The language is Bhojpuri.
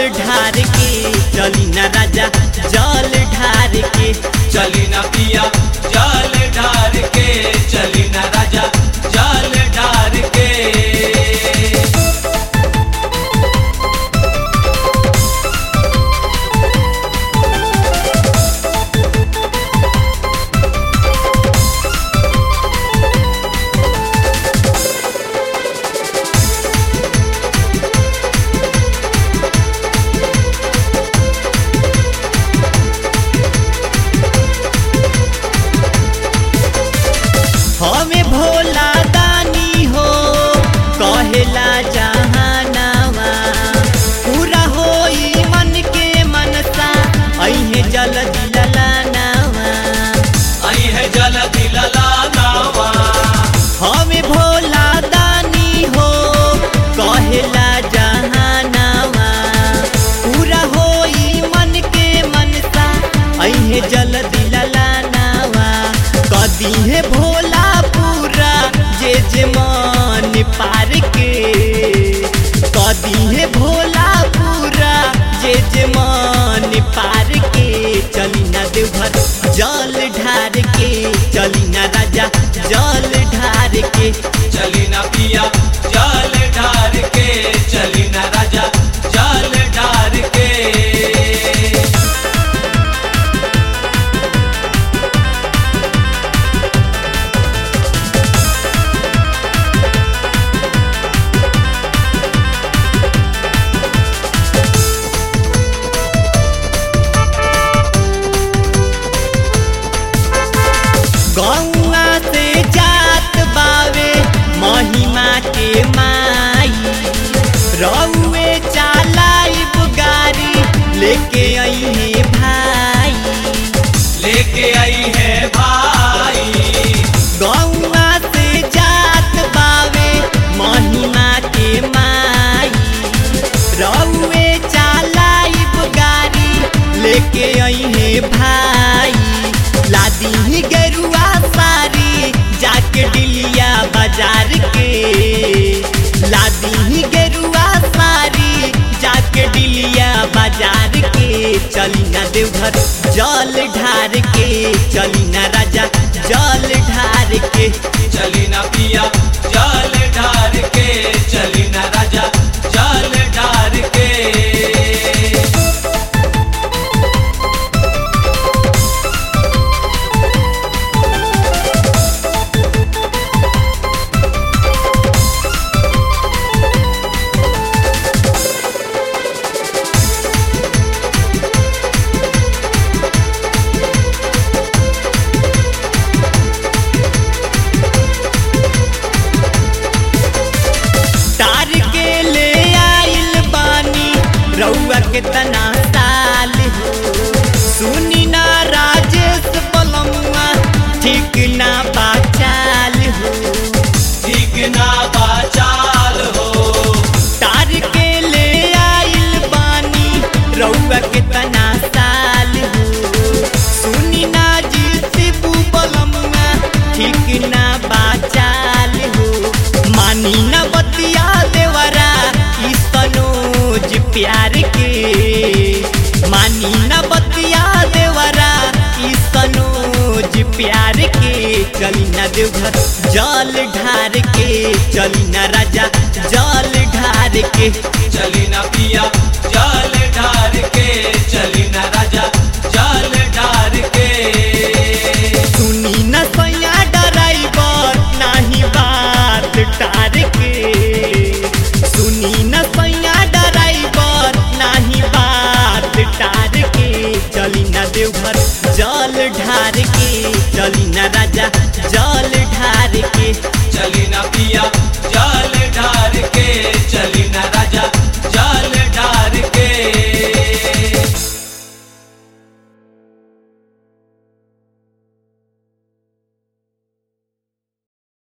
ढार के चली न राजा जल ढार के चली न पिया जल ढार के चली न राजा जल ढार के हमें भोला दानी हो कहेला जहानावा पूरा होई मन के मनसा अहे जल दिललानावा आई है जल दिलला नावा हमें भोला दानी हो कहेला जहानावा पूरा होई मन के मनसा अहे जल दिललानावा कदी है भोला पूरा जे जे मन पार के कदी है भोला पूरा जे जे मन पार के चली ना देवघर जल ढार के चली ना राजा जल ढार के चली न पिया जल ढार के चली न राजा जल ढार के गौआ से जात बावे महिमा के माई रउए चालाइब गाड़ी लेके आई है भाई लेके आई है भाई गौआ से जात बावे महिमा के माई रउए चालाइब गाड़ी लेके आई है भाई लादी ही गरुआ सारी जाके डिलिया बाजार के लादी ही गरुआ सारी जाके डिलिया बाजार के चली ना देवघर जल ढार के चली ना राजा जल ढार के चली न पिया जल ढार के चली न राजा जल ढार के तार के ले आइल बानी रउआ के तना साल हो सुनी ना राजेश बलमुआ ठीक ना बाचाल हो ठीक ना बाचाल हो तार के ले आइल बानी रउआ के तना साल हो सुनी ना जी शिबू बलमुआ ठीक ना बाचाल हो मानी ना बतिया देवरा ई सनोज प्यार के मानी ना बतिया देवरा ई सनोज प्यार के चली ना देवघर जल ढार के चली ना राजा जल ढार के चली न पिया जल ढार के चली न राजा जल ढार के सुनी न सैया ड्राइवर नाही बात टार के सुनी न सैया ड्राइवर नाही बात टार के चली न देवघर जल ढार के चली न राजा जल ढार के चली न